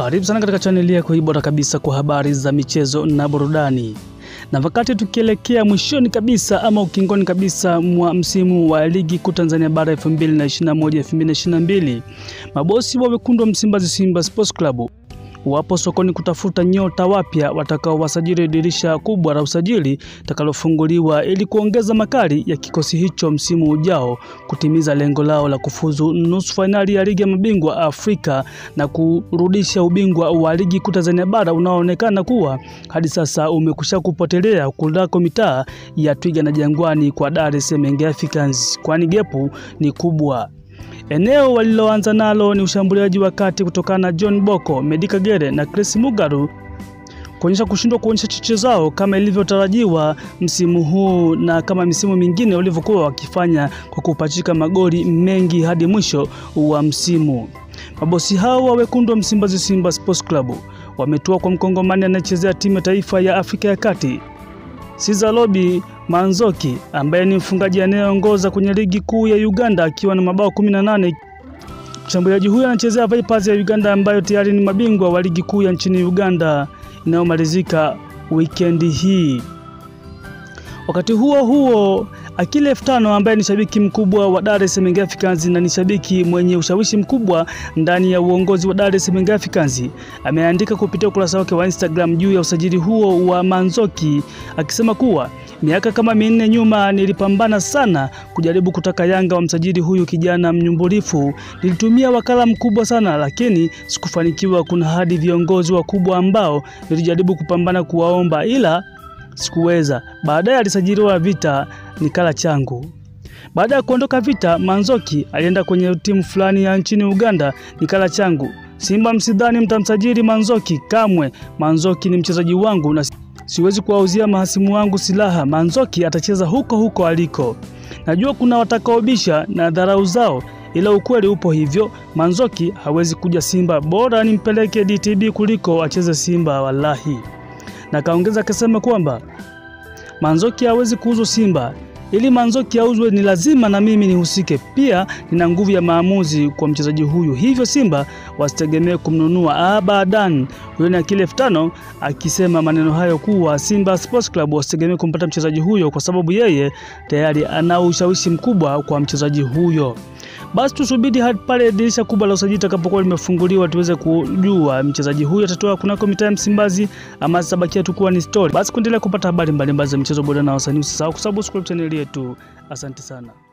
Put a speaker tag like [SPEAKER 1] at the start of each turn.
[SPEAKER 1] Karibu sana katika chaneli yako hii bora kabisa kwa habari za michezo na burudani. Na wakati tukielekea mwishoni kabisa ama ukingoni kabisa mwa msimu wa ligi kuu Tanzania bara 2021-2022, mabosi wa wekundu wa Msimbazi Simba Sports Club wapo sokoni kutafuta nyota wapya watakaowasajili dirisha kubwa la usajili takalofunguliwa ili kuongeza makali ya kikosi hicho msimu ujao kutimiza lengo lao la kufuzu nusu fainali ya ligi ya mabingwa Afrika na kurudisha ubingwa wa ligi kuu Tanzania bara unaoonekana kuwa hadi sasa umekusha kupotelea kunako mitaa ya Twiga na Jangwani kwa Dar es Salaam Young Africans, kwani gepu ni kubwa. Eneo waliloanza nalo ni ushambuliaji wa kati kutokana na John Boko, Medi Kagere na Chris Mugaru kuonyesha kushindwa kuonyesha cheche zao kama ilivyotarajiwa msimu huu na kama misimu mingine walivyokuwa wakifanya kwa kupachika magoli mengi hadi mwisho wa msimu. Mabosi hao wa wekundu wa Msimbazi Simba Sports Club wametua kwa mkongomani anayechezea timu ya taifa ya Afrika ya Kati Sizalobi Manzoki ambaye ni mfungaji anayeongoza kwenye ligi kuu ya Uganda akiwa na mabao 18. Mshambuliaji huyo anachezea Vipers ya Uganda ambayo tayari ni mabingwa wa ligi kuu ya nchini Uganda inayomalizika wikendi hii. Wakati huo huo, Akile F5 ambaye ni shabiki mkubwa wa Dar es Salaam Africans na ni shabiki mwenye ushawishi mkubwa ndani ya uongozi wa Dar es Salaam Africans ameandika kupitia ukurasa wake wa Instagram juu ya usajili huo wa Manzoki akisema kuwa miaka kama minne nyuma nilipambana sana kujaribu kutaka Yanga wamsajili huyu kijana mnyumbulifu. Nilitumia wakala mkubwa sana, lakini sikufanikiwa. Kuna hadi viongozi wakubwa ambao nilijaribu kupambana kuwaomba, ila sikuweza. Baadaye alisajiliwa Vita nikala changu. Baada ya kuondoka Vita, Manzoki alienda kwenye timu fulani ya nchini Uganda nikala changu. Simba msidhani mtamsajili Manzoki kamwe. Manzoki ni mchezaji wangu na siwezi kuwauzia mahasimu wangu silaha. Manzoki atacheza huko huko aliko. Najua kuna watakaobisha na dharau zao, ila ukweli upo hivyo. Manzoki hawezi kuja Simba, bora nimpeleke DTB kuliko acheze Simba, wallahi. Na kaongeza akasema kwamba Manzoki hawezi kuuzwa Simba. Ili Manzoki auzwe ni lazima na mimi nihusike. Pia nina nguvu ya maamuzi kwa mchezaji huyu, hivyo Simba wasitegemee kumnunua abadan. Huyo ni Akile F5 akisema maneno hayo kuwa Simba Sports Club wasitegemee kumpata mchezaji huyo kwa sababu yeye tayari ana ushawishi mkubwa kwa mchezaji huyo. Basi tusubiri hadi pale dirisha kubwa la usajili litakapokuwa limefunguliwa tuweze kujua mchezaji huyu atatoa kunako mitaa ya Msimbazi ama zitabakia tu kuwa ni story. Basi kuendelea kupata habari mbalimbali za michezo, burudani na wasanii, usisahau kusubscribe channel yetu. Asante sana.